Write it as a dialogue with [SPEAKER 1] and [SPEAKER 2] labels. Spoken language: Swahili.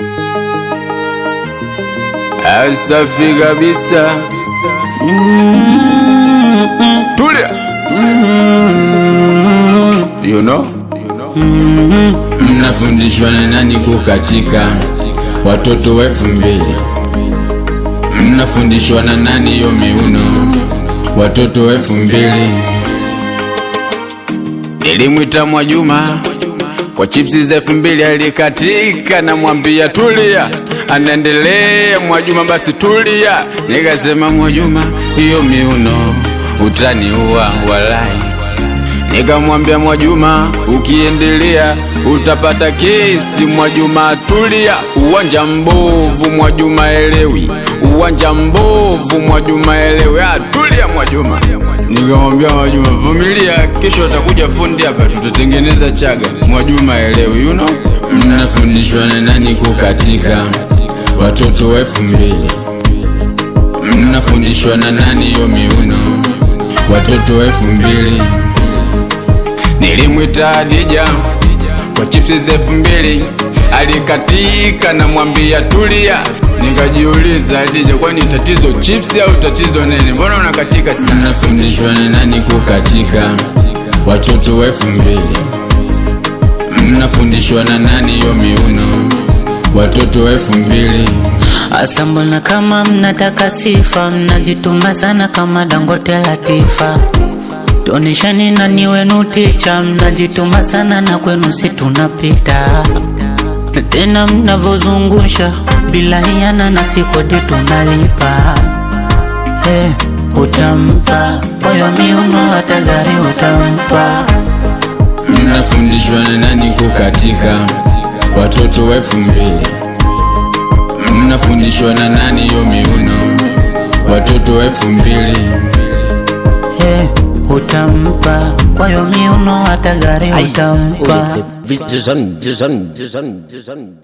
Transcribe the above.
[SPEAKER 1] Asafi kabisa. Tulia. You know?
[SPEAKER 2] Mnafundishwa na nani kukatika? Watoto elfu mbili. Mnafundishwa na nani hiyo miuno? Watoto elfu mbili.
[SPEAKER 1] Nilimwita Mwajuma kwa chipsi za elfu mbili alikatika, namwambia tulia, anaendelea Mwajuma, basi tulia. Nikasema Mwajuma, hiyo miuno utaniua walai. Nikamwambia Mwajuma, ukiendelea utapata kesi. Mwajuma tulia, uwanja mbovu. Mwajuma elewi, uwanja mbovu. Mwajuma elewi, ah, tulia Mwajuma. Nikamwambia Mwajuma, vumilia, kesho atakuja fundi hapa, tutatengeneza chaga. Mwajuma elewi, you know?
[SPEAKER 2] Mnafundishwa na nani kukatika? Watoto elfu mbili. Mnafundishwa na nani hiyo miuno? Watoto elfu mbili.
[SPEAKER 1] Nilimwita Adija kwa chipsi za elfu mbili alikatika, namwambia tulia. Nikajiuliza, Adija, kwani tatizo chipsi au tatizo nini? Mbona unakatika sana?
[SPEAKER 2] Mnafundishwa na nani kukatika? Watoto elfu mbili. Mnafundishwa na nani hiyo miuno? Watoto elfu mbili.
[SPEAKER 3] Asa mbona kama mnataka sifa, mnajituma sana kama Dangote Latifa. Tuoneshani nani wenu ticha, mnajituma sana na kwenu si tunapita. Na tena mnavozungusha bila hiana na sikodi tunalipa. Hey, utampa moyo miuno hata gari utampa.
[SPEAKER 2] Mnafundishwa na nani kukatika? Watoto elfu mbili. Mnafundishwa na nani hiyo miuno? Watoto elfu mbili.
[SPEAKER 3] Hey, utampa kwa hiyo miuno hata gari utampa.
[SPEAKER 4] Vision, vision, vision, vision.